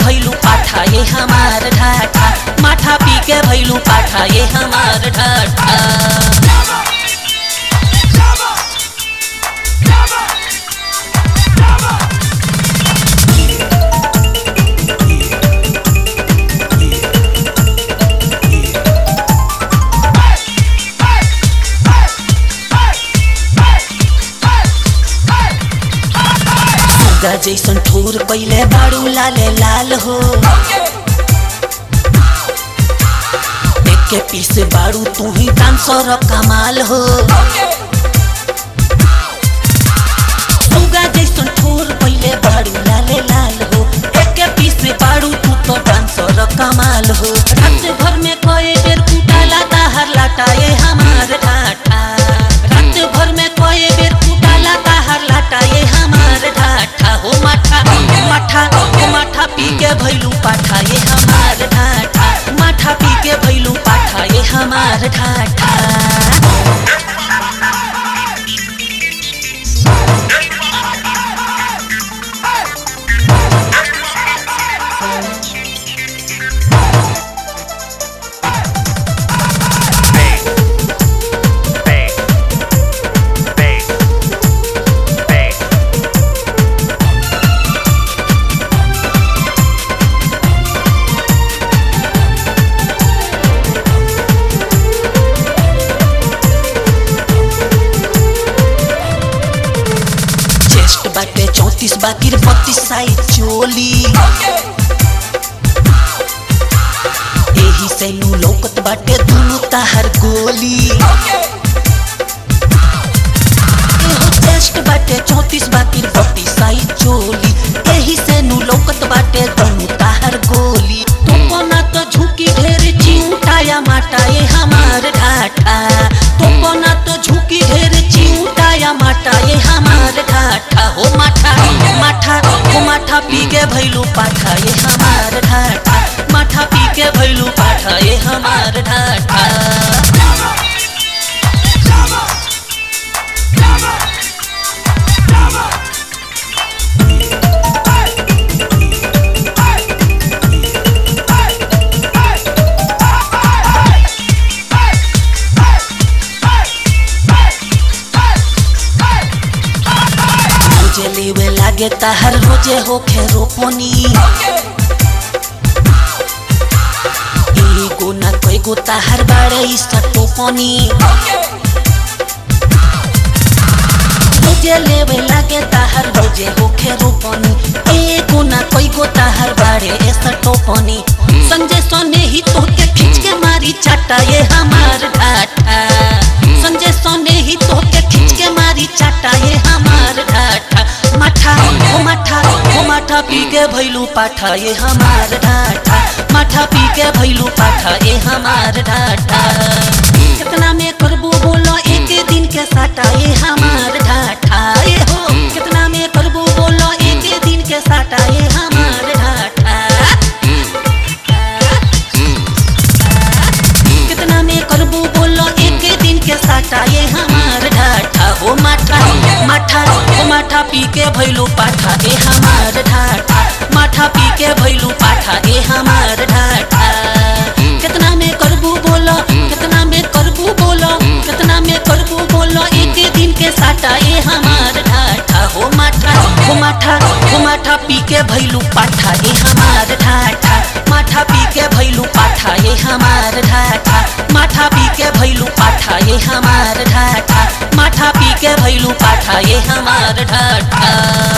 भैलू पाठा ये हमार ढाठा माठा पी के भैलू पाठा ये हमार ढाठा सुगा जैसन ठोर पहिले बाड़ू लाले लाल हो एक पीस बाड़ू तू ही डांसर कमाल हो सुगा जैसन ठोर पहिले बाड़ू लाले लाल हो एक पीस बाड़ू तू तो डांसर कमाल हो रात भर में कोई बेर कुटाला ताहर लाटा ये हमार ढाठा रात भर में कोई बेर कुटाला ताहर लाटा ये हमार ढाठा हो माठा माठा हो माठा पी के भैलू पाठा ये हमार ढाठा माठा पी के भैलू पाठा ये हमार ढाठा Bang. Bang. Bang. Bang. Chest बाटे चौतीस बाकी बत्तीस साइज चोली एही से नु लौकत बाटे दुनु ताहर गोली एहो चेस्ट बाटे चौतीस बाकी बत्तीस साइज चोली एही से नु लौकत बाटे दुनु ताहर गोली तुमको ना तो झुकी ढेर चिंटाया माटा ये हमार ढाठा तुमको ना तो झुकी ढेर चिंटाया माटा ये हमार ढाठा हो माठा माठा हो माठा पी के भैलू पाठा ये हमार ढाठा माठा पी के भैलू पाठा ये हमार ढाठा रोजे लेवे लागे ताहर रोजे होखे रोपनी एगो ना कईगो ताहर बाड़े इसका टोपनी रोजे लेवे लागे ताहर रोजे होखे रोपनी एगो ना कईगो ताहर बाड़े ऐसा टोपनी संजय सोने ही तो के खींच के मारी चाटा ये हमार ढाठा संजय सोने ही तो के खींच के मारी चाटा ये हमार ढाठा माठा ओ माठा ओ माठा पी के भैलू पाठा ये हमार ढाठा माठा पी के भैलू पाठा ये हमार ढाठा कितना में करबू बोलो एक दिन के साटा ये हमार ढाठा ये हो कितना में करबू बोलो एक दिन के साटा ये हमार ढाठा कितना में करबू बोलो एक दिन के साटा ये हमार ढाठा हो माठा माठा हो माठा पी के भैलू पाठा ए हमार ढाठा माठा पी के भैलू पाठा ए हमार ढाठा कितना में करबू बोलो कितना में करबू बोलो कितना में करबू बोलो एक दिन के साटा ए हमार ढाठा हो माठा हो माठा हो माठा पी के भैलू पाठा ए हमार ढाठा माठा पी के भैलू पाठा ये हमार ढाठा माठा पी के भैलू पाठा ये हमार ढाठा माठा पी के भैलू पाठा ये हमार ढाठा